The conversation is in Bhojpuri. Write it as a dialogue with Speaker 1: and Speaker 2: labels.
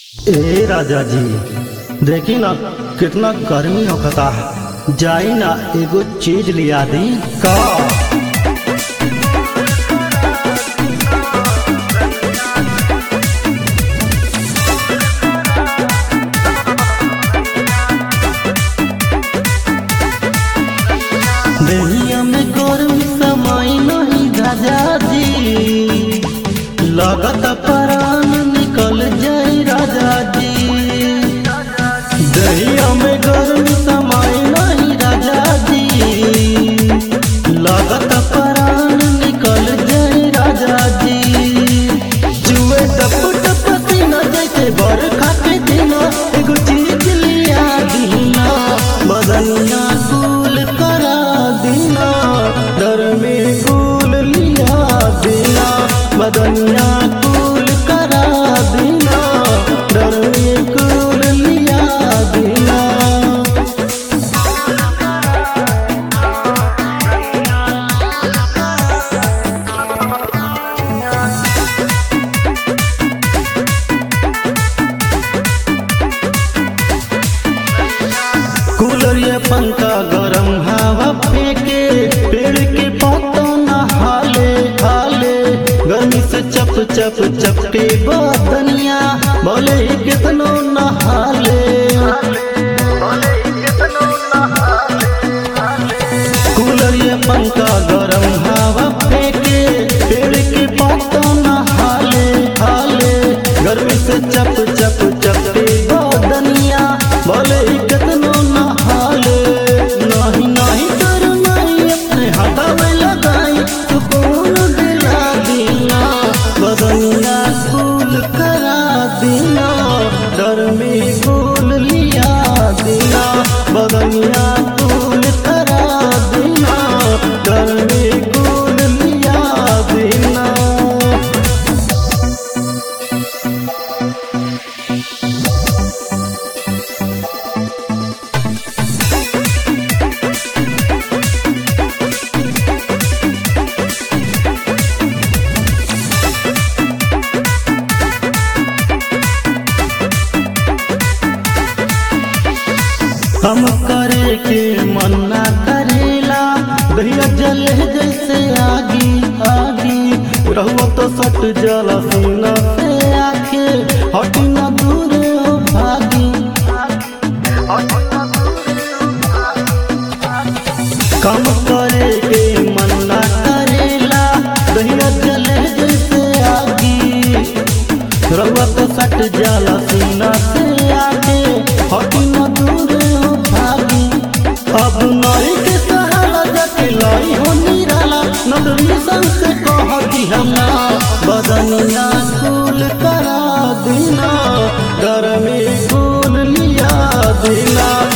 Speaker 1: ए राजा जी देखी ना कितना गर्मी होता है जाई ना एगो चीज लिया दी का देहिया में गर्मी समय नहीं राजा जी लगत प्राण निकल जाई राजा जी दहिया में गर्मी समय नहीं राजा जी लगत प्राण निकल जाई राजा जी जुए टप टप पसीना जैसे बरखा के दिना एगो चीज लिया दीना बदनिया गुल करा दीना डर में गुल लिया दीना बदनिया गुल करा दीना डर में गुल लिया दीना कूलर ये पंखा गरम हवा फेंके पेड़ के पत्तों न हाले हाले गर्मी से चप चप चपके बदनिया बोले ही कितनो न हाले कूलर ये पंखा गरम हवा फेंके पेड़ के पत्तों न हाले हाले गर्मी से चप चप चपके बदनिया बोले ही कितनो न हाले नहीं नहीं कर नहीं अपने हाथा में लगाई सुकून दिला दीना बदनिया फूल करा दीना डर में फूल लिया दीना बदनिया फूल करा दीना डर में फूल लिया दीना हम करे के मन्ना करेला दहिया जले जैसे आगी आगी रहुआ तो सट जला सीना से आखे हटी न दूर हो भागी कम करे के मन्ना करेला दहिया जले जैसे आगी रहुआ तो सट जाला सीना से आगे हटी न दूर हो भागी अब नई के सहारा जाके लाई हो निराला नदरी संग से कहती हमा बदनिया फूल करा दीना घर में फूल लिया दीना